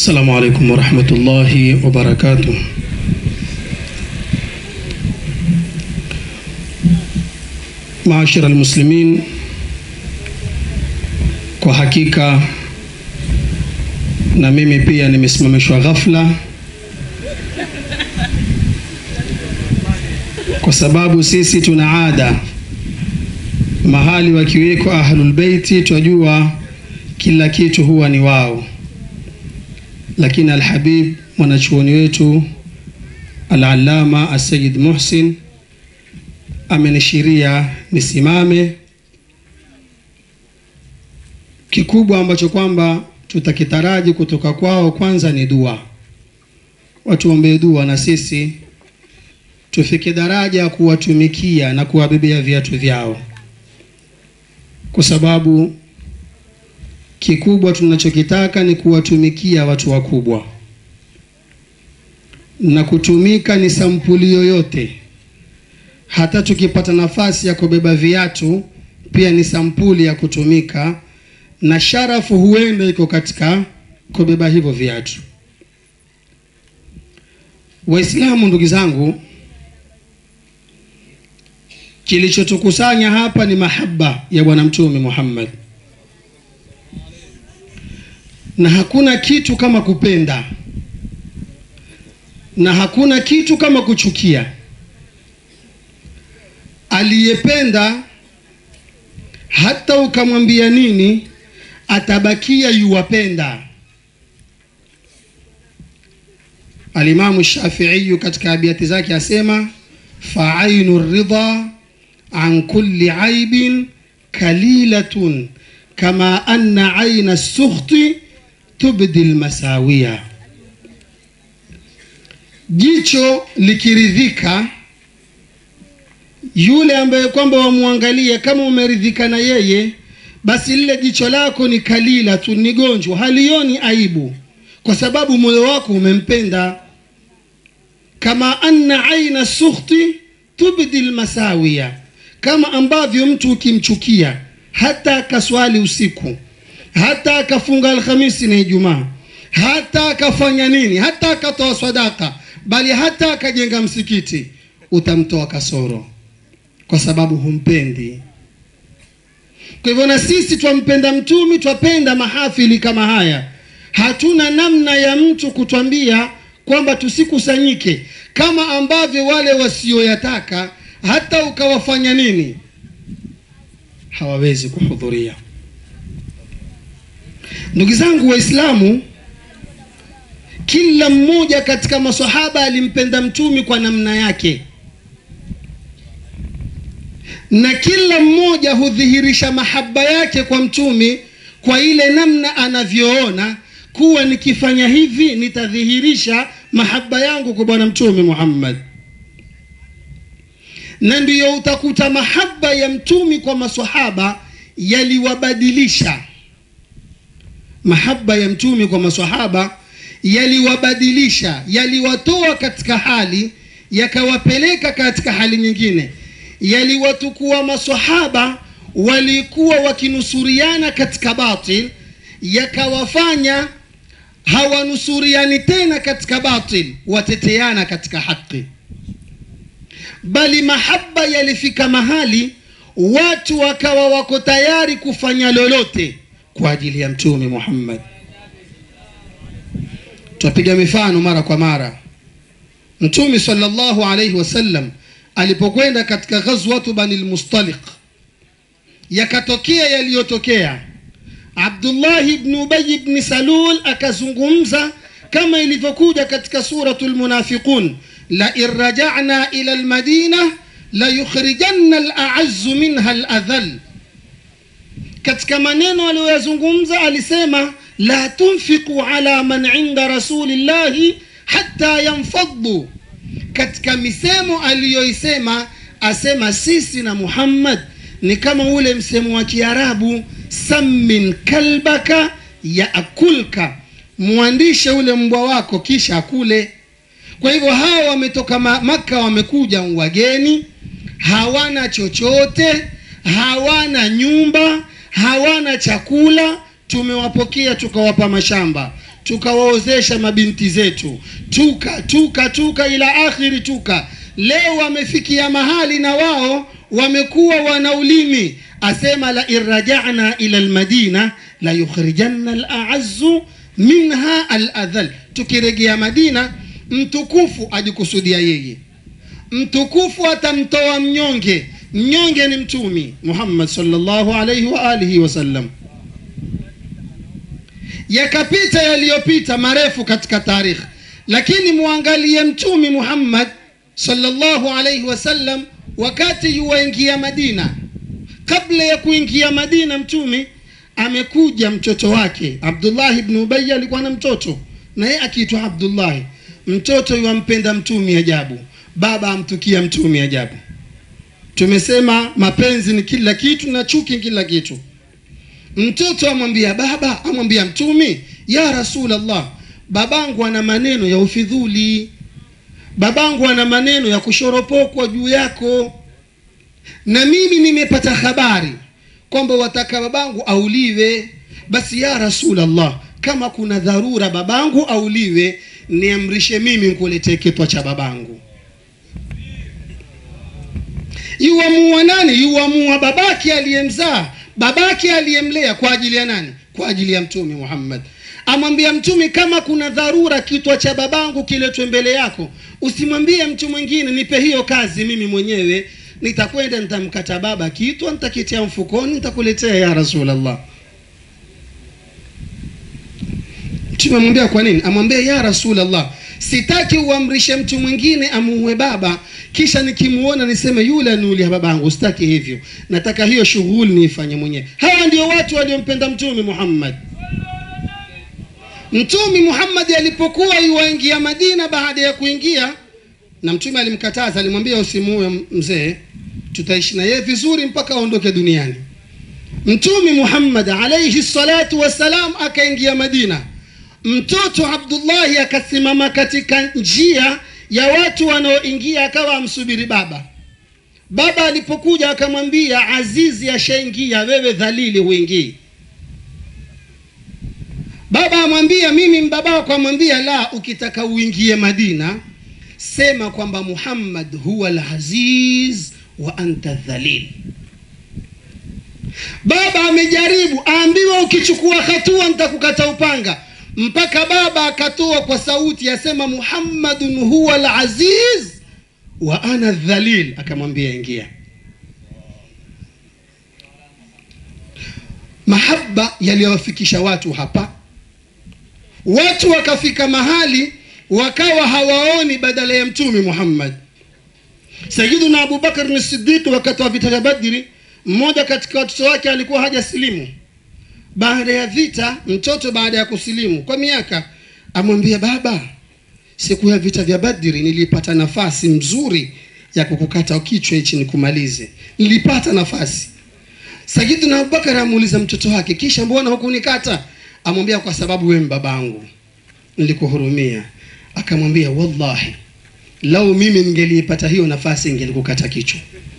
السلام عليكم ورحمة الله وبركاته معاشر المسلمين kwa hakika na mimi pia nimesimamishwa ghafla kwa sababu sisi tuna ada mahali wakiwekwa ahlul beiti twajua kila kitu huwa ni wao lakini alhabib mwanachuoni wetu alalama asayid muhsin amenishiria nisimame kikubwa ambacho kwamba tutakitaraji kutoka kwao kwanza ni dua watuombee dua na sisi tufike daraja ya kuwatumikia na kuwabebea viatu vyao kwa sababu kikubwa tunachokitaka ni kuwatumikia watu wakubwa na kutumika ni sampuli yoyote hata tukipata nafasi ya kubeba viatu pia ni sampuli ya kutumika na sharafu huenda iko katika kubeba hivyo viatu waislamu ndugu zangu kilichotukusanya hapa ni mahaba ya bwana mtume muhammad na hakuna kitu kama kupenda na hakuna kitu kama kuchukia aliyependa hata ukamwambia nini atabakia yuwapenda alimamu shafiiyu katika abiati zake asema faainu ridha an kulli aibin kalilatun kama anna aina sukhti tubdi lmasawia jicho likiridhika yule ambaye kwamba wamwangalia kama umeridhika na yeye basi lile jicho lako ni kalila tu ni gonjwa halioni aibu kwa sababu moyo wako umempenda kama anna aina sukhti tubdi lmasawia kama ambavyo mtu ukimchukia hata akaswali usiku hata akafunga alhamisi na ijumaa hata akafanya nini hata akatoa sadaka bali hata akajenga msikiti utamtoa kasoro kwa sababu humpendi kwa hivyo na sisi twampenda mtumi twapenda mahafili kama haya hatuna namna ya mtu kutwambia kwamba tusikusanyike kama ambavyo wale wasioyataka hata ukawafanya nini hawawezi kuhudhuria ndugu zangu waislamu kila mmoja katika masahaba alimpenda mtumi kwa namna yake na kila mmoja hudhihirisha mahaba yake kwa mtumi kwa ile namna anavyoona kuwa nikifanya hivi nitadhihirisha mahaba yangu kwa bwana mtume muhammad na ndiyo utakuta mahaba ya mtumi kwa masahaba yaliwabadilisha mahaba ya mtumi kwa masahaba yaliwabadilisha yaliwatoa katika hali yakawapeleka katika hali nyingine yaliwatukua masahaba walikuwa wakinusuriana katika batil yakawafanya hawanusuriani tena katika batil wateteana katika haki bali mahaba yalifika mahali watu wakawa wako tayari kufanya lolote kwa ajili ya mtume muhammad twapiga mifano mara kwa mara mtume salllahu alaihi wasallam alipokwenda katika ghazwatu bani lmustaliq yakatokea yaliyotokea abdullahi bni ubayi bni salul akazungumza kama ilivyokuja katika suratu lmunafiqun lain rajana ila lmadina layukhrijanna alazu minha ladhal katika maneno aliyoyazungumza alisema la tunfiqu ala man inda rasulillahi hatta yanfaddu katika misemo aliyoisema asema sisi na muhammad ni kama ule msemo wa kiarabu sammin kalbaka yaakulka mwandishe ule mbwa wako kisha akule kwa hivyo hawa wametoka maka wamekuja wageni hawana chochote hawana nyumba hawana chakula tumewapokea tukawapa mashamba tukawaozesha mabinti zetu tuka tuka tuka ila akhiri tuka leo wamefikia mahali na wao wamekuwa wana ulimi asema la irrajana ila lmadina la yukhrijanna alazu minha aladhal tukirejea madina mtukufu ajikusudia yeye mtukufu atamtoa mnyonge mnyonge ni mtumi muhammad sallallahu alaihi wa alihi wasallam yakapita yaliyopita marefu katika tarikhi lakini muangalie mtumi muhammad sallallahu alaihi wasallam wakati yuwaingia madina kabla ya kuingia madina mtumi amekuja mtoto wake abdullahi bnu ubai alikuwa na mtoto naye akiitwa abdullahi mtoto yuwampenda mtumi ajabu baba amtukia mtumi ajabu tumesema mapenzi ni kila kitu na chuki kila kitu mtoto amwambia baba amwambia mtumi ya rasulllah babangu ana maneno ya ufidhuli babangu ana maneno ya kushoropokwa juu yako na mimi nimepata habari kwamba wataka babangu auliwe basi ya rasulllah kama kuna dharura babangu auliwe niamrishe mimi nkuletee kitwa cha babangu yuwamua nani yuwamua babake aliyemzaa babake aliyemlea kwa ajili ya nani kwa ajili ya mtume muhammad amwambia mtume kama kuna dharura kitwa cha babangu kiletwe mbele yako usimwambie mtu mwingine nipe hiyo kazi mimi mwenyewe nitakwenda nitamkata baba kitwa nitakitia mfukoni nitakuletea ya rasulllah mtume amwambia kwa nini amwambia ya rasulllah sitaki uamrishe mtu mwingine amuue baba kisha nikimuona niseme yule aniulia babangu sitaki hivyo nataka hiyo shughuli niifanye mwenyewe hawa ndio watu waliompenda mtume muhammad mtume muhammadi alipokuwa yuwaingia madina baada ya kuingia na mtume alimkataza alimwambia usimuue mzee tutaishi na yeye vizuri mpaka aondoke duniani mtume muhammad alaihi salatu wassalam akaingia madina mtoto abdullahi akasimama katika njia ya watu wanaoingia akawa amsubiri baba baba alipokuja akamwambia azizi ashaingia wewe dhalili huingii baba amwambia mimi mbaba wako amwambia la ukitaka uingie madina sema kwamba muhammad huwa laziz wa anta dhalil baba amejaribu aambiwa ukichukua hatua nitakukata upanga mpaka baba akatoa kwa sauti asema muhammadun huwa laziz wa ana dhalil akamwambia ingia mahaba yaliyowafikisha watu hapa watu wakafika mahali wakawa hawaoni badala ya mtume muhammad sayiduna abubakar ni sidiki wakati wa vita vya badri mmoja katika watoto wake alikuwa haja silimu baada ya vita mtoto baada ya kusilimu kwa miaka amwambia baba siku ya vita vya badri nilipata nafasi mzuri ya kukukata kichwa hichi nikumalize nilipata nafasi sayiduna abubakar amuuliza mtoto wake kisha mbona hukunikata amwambia kwa sababu wewe babangu nilikuhurumia akamwambia wallahi lau mimi ningeliipata hiyo nafasi ingelikukata kichwa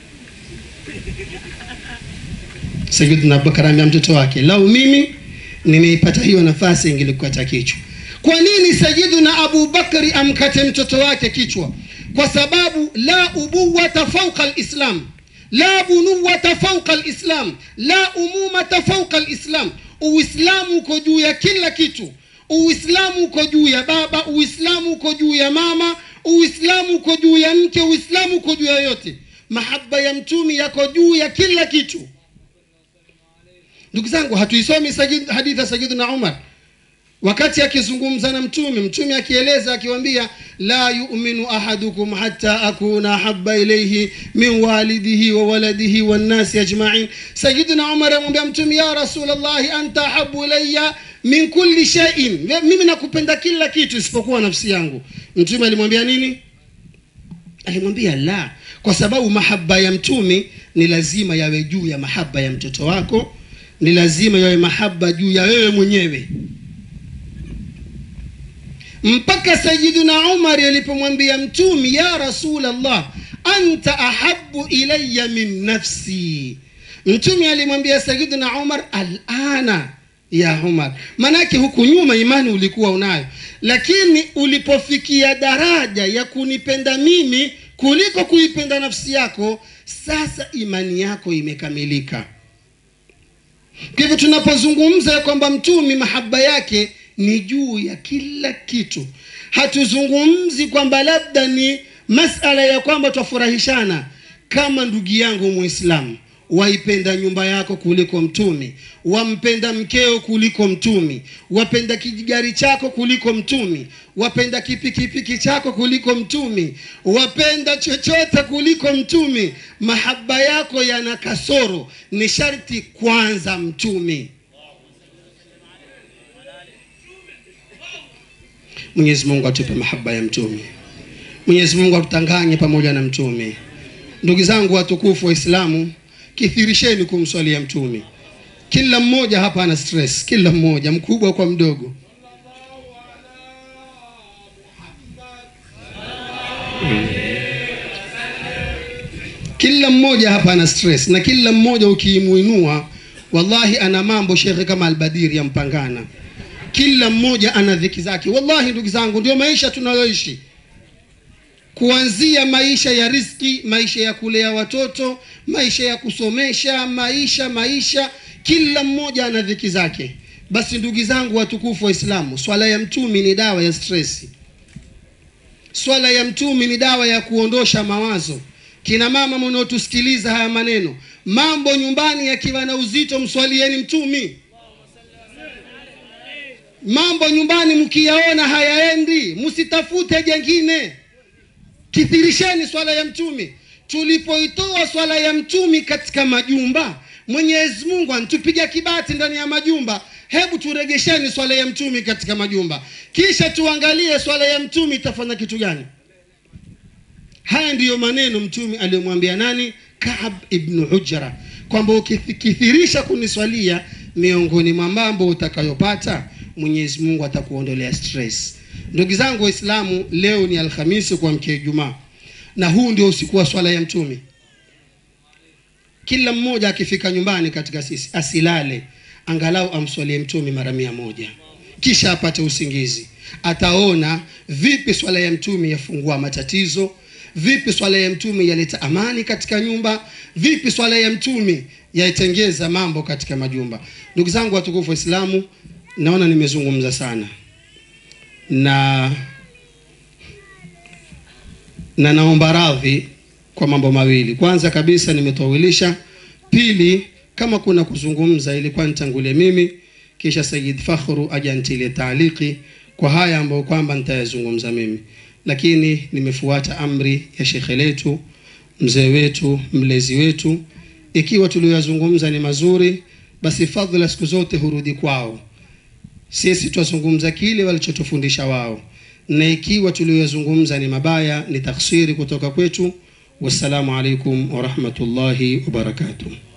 sayidina abubakar ambia mtoto wake lau mimi nimeipata hiyo nafasi ingelikukata kichwa kwa nini sayiduna abubakari amkate mtoto wake kichwa kwa sababu la ubuwata fauqa lislam la bunuwata fauqa lislam la umumata fauqa lislam uislamu uko juu ya kila kitu uislamu uko juu ya baba uislamu uko juu ya mama uislamu uko juu ya mke uislamu uko juu ya yote mahaba ya mtumi yako juu ya kila kitu ndugu zangu hatuisomi hadithi ya sayidina umar wakati akizungumza na mtume mtume akieleza akiwambia la yuminu ahadukum hata akuna ahaba ilaihi min walidihi wa waladihi wannasi ajmain sayidina umar amwambia mtume ya rasulllahi anta ahabu ilaya min kulli shaiin mimi nakupenda kila kitu isipokuwa nafsi yangu mtume alimwambia nini alimwambia la kwa sababu mahaba ya mtume ni lazima yawe juu ya mahaba ya mtoto wako ni lazima yawe mahaba juu ya wewe mwenyewe mpaka sayiduna umari alipomwambia mtumi ya rasulllah anta ahabu ilaya min nafsi mtumi alimwambia sayiduna umar alana ya Umar. Manake huku nyuma imani ulikuwa unayo, lakini ulipofikia daraja ya kunipenda mimi kuliko kuipenda nafsi yako, sasa imani yako imekamilika. Kwa hivyo tunapozungumza ya kwamba mtumi mahaba yake ni juu ya kila kitu, hatuzungumzi kwamba labda ni masala ya kwamba twafurahishana. Kama ndugu yangu Muislamu waipenda nyumba yako kuliko mtumi, wampenda mkeo kuliko mtumi, wapenda kijigari chako kuliko mtumi, wapenda kipikipiki chako kuliko mtumi, wapenda chochote kuliko mtumi, mahaba yako yana kasoro, ni sharti kwanza mtumi. Mwenyezi Mungu atupe mahaba ya mtumi. Mwenyezi Mungu atutanganye pamoja na mtumi. Ndugu zangu watukufu Waislamu, kithirisheni kumswalia mtumi. Kila mmoja hapa ana stress, kila mmoja mkubwa kwa mdogo. Kila mmoja hapa ana stress na kila mmoja ukiimuinua, wallahi ana mambo shekhe kama Albadiri ya Mpangana. Kila mmoja ana dhiki zake. Wallahi ndugu zangu, ndio maisha tunayoishi kuanzia maisha ya riski, maisha ya kulea watoto, maisha ya kusomesha, maisha maisha, kila mmoja ana dhiki zake. Basi ndugu zangu watukufu Waislamu, swala ya mtumi ni dawa ya stresi. Swala ya mtumi ni dawa ya kuondosha mawazo. Kina mama mnaotusikiliza haya maneno, mambo nyumbani yakiwa na uzito, mswalieni mtumi. Mambo nyumbani mkiyaona hayaendi, msitafute jengine Kithirisheni swala ya mtumi. Tulipoitoa swala ya mtumi katika majumba, Mwenyezi Mungu antupiga kibati ndani ya majumba. Hebu turegesheni swala ya mtumi katika majumba, kisha tuangalie swala ya mtumi itafanya kitu gani. Haya ndiyo maneno mtumi aliyomwambia nani? Kaab ibn Ujra, kwamba ukikithirisha kuniswalia, miongoni mwa mambo utakayopata Mwenyezi Mungu atakuondolea stress. Ndugu zangu Waislamu, leo ni Alhamisi kuamkia Ijumaa, na huu ndio usiku wa swala ya mtumi. Kila mmoja akifika nyumbani katika sisi asilale, angalau amswalie mtumi mara mia moja, kisha apate usingizi. Ataona vipi swala ya mtumi yafungua matatizo, vipi swala ya mtumi yaleta amani katika nyumba, vipi swala ya mtumi yaitengeza mambo katika majumba. Ndugu zangu watukufu Waislamu, naona nimezungumza sana na na naomba radhi kwa mambo mawili. Kwanza kabisa nimetowilisha, pili kama kuna kuzungumza ilikuwa nitangulie mimi, kisha Sayyid Fakhru aje antilie taaliki kwa haya ambayo kwamba nitayazungumza mimi, lakini nimefuata amri ya shekhe letu, mzee wetu, mlezi wetu. Ikiwa tuliyozungumza ni mazuri, basi fadhila siku zote hurudi kwao sisi twazungumza kile walichotufundisha wao, na ikiwa tuliyozungumza ni mabaya ni taksiri kutoka kwetu. Wassalamu alaikum warahmatullahi wabarakatuh.